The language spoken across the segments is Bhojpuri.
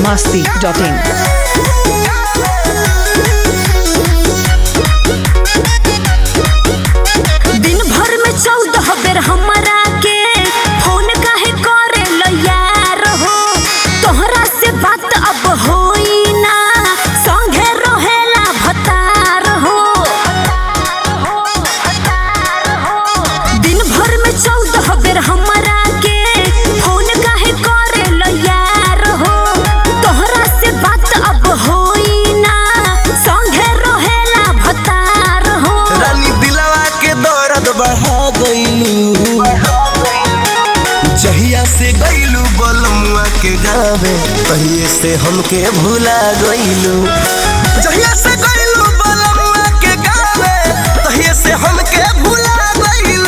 masti.in. दिन भर में चौदह बेर हमरा के फोन काहे करे लो यार हो तोहरा से बात अब होई ना संगे रहेला भतार हो दिन भर में चौदह बेर हमरा के फोन काहे करे लो यार हो तोहरा से बात अब होई ना संगे रहेला भतार हो रानी दिलवा के दर्द बढ़ा गईलू जहिया से गईलू बलमुआ के गावे तहिए से हमके भुला गईलू जहिया से गईलू बलमुआ के गावे तहिए से हमके भुला गईलू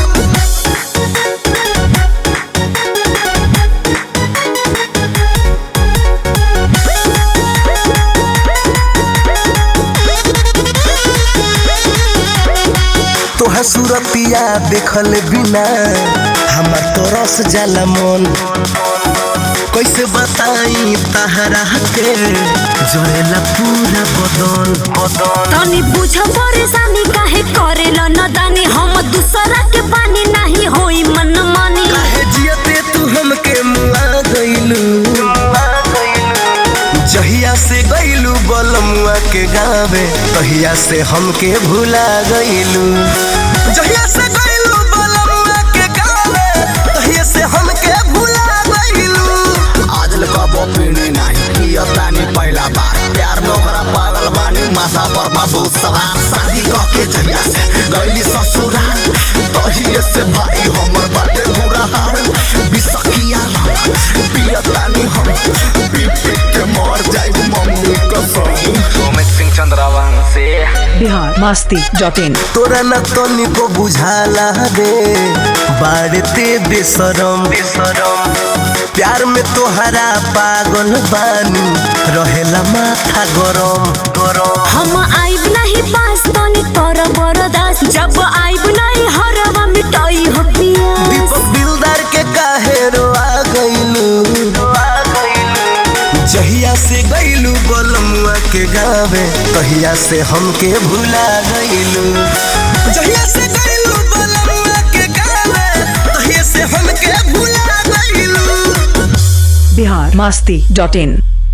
तोहा सूरतिया देखल बिना हमार तरस जाला मन कैसे बताई तहरा के जरेला पूरा बदन बदन तनी बुझ परेशानी काहे करेला नदानी हम दूसरा के पानी नहीं होई मन मानी काहे जियते तू हमके मुआ गइलू जहिया से गइलू बलमुआ के गावे तहिया से हमके भुला गइलू जहिया से गइलू बलमुआ के गावे तहिया से हमके भुला गइलू आजल कबो पीनी नाही पियतानी पहिला बार प्यार नोकरा पागल बानी माथा पर बहुत सवार शादी कके जहिया से गईली ससुराल तहिए से भाई हमर बाटे बुरा हाल बिसकिया पियतानी हम पी पी के मर जाई मम्मी कसम सुमित सिंह चंद्रवंशी Bihar masti.in. तोरा न तनिको बुझाला रे बाड़ते बेसरम बेसरम प्यार में तोहरा पागल बानी रहेला माथा गरम गरम हम आइब नहीं पास तनी कर बरदास जब आइब नहीं हरवा मिटाई हो पिया दीपक दिलदार के काहे रोआ गइलू जहिया से गइलू बलमुआ के गावे तहिया से हमके भुला गइलू जहिया से गइलू बलमुआ के गावे तहिया से हमके भुला गइलू Bihar masti.in.